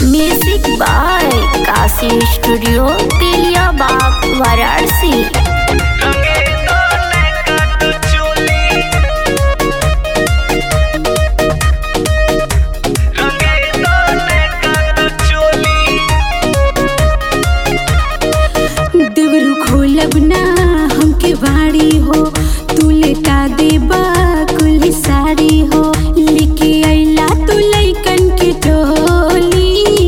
music by Kashi studio Teliyabagh Varanasi देवरू खोलब ना हमके बाड़ी हो तू लेटा देबा कुल साड़ी हो लेके अइला तू लइकन के टोली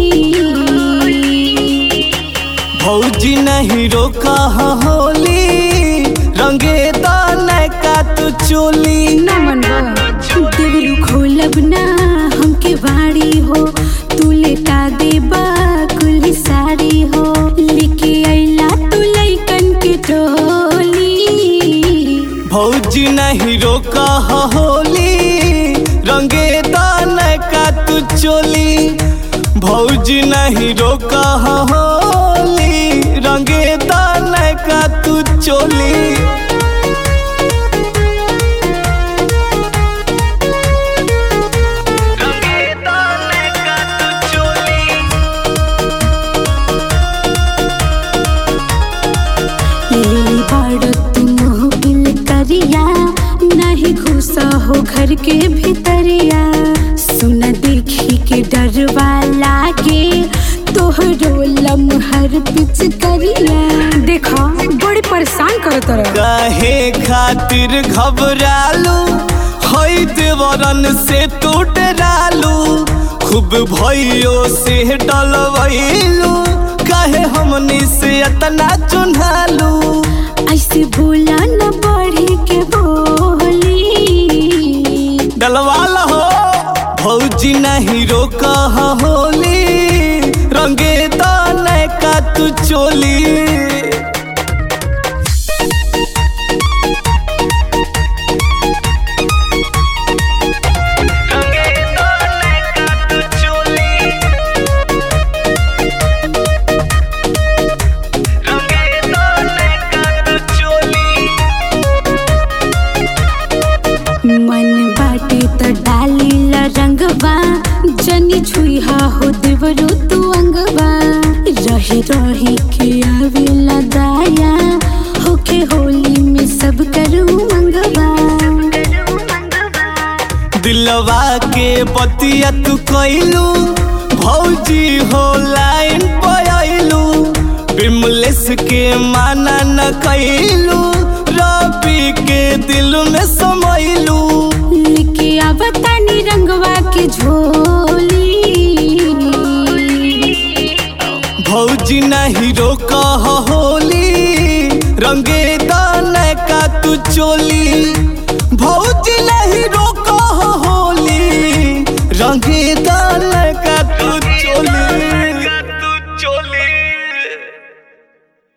भौजी नहीं रोका होली रंगे दान का तू चोली ना मनवा देवरू खोलब ना हमके बाड़ी हो तू लेटा देबा कुल साड़ी हो लेके अइला तू लइकन के टोली भौजी नहीं रोका होली रंगे दान का तू चोली भौजी नहीं रोका होली रंगे दान का तू चोली लेली बाड़ तुम हो बिल करिया नहीं घुसा हो घर के भीतरिया सुन देखी के डरवा लागे तोहरो लमहर पिच करिया देखा बड़ी परेशान करो तरह काहे खातिर घबरालू हई देवरन से तू डरालू खूब भइयो से डलवैलू काहे हमनी से इतना चुन्हालू ऐसे बोला न बढ़ी के बोली डलवाल हो भौजी नहीं रोका होली रंगे दान का तू चोली मन बाटे त डाली ला रंगवा जनी छुईहा हो देवरो तू अंगवा रही रही के आवेला दाया होके होली में सब करू मंगवा दिलवा के बतिया तू कैलू भौजी हो लाइन पयलू बिमलेस के माना न कैलू रवि के दिल में समैलू लेके आवतानी रंगवा के झोली भौजी नहीं रोका होली रंगे दान का तू चोली भौजी नहीं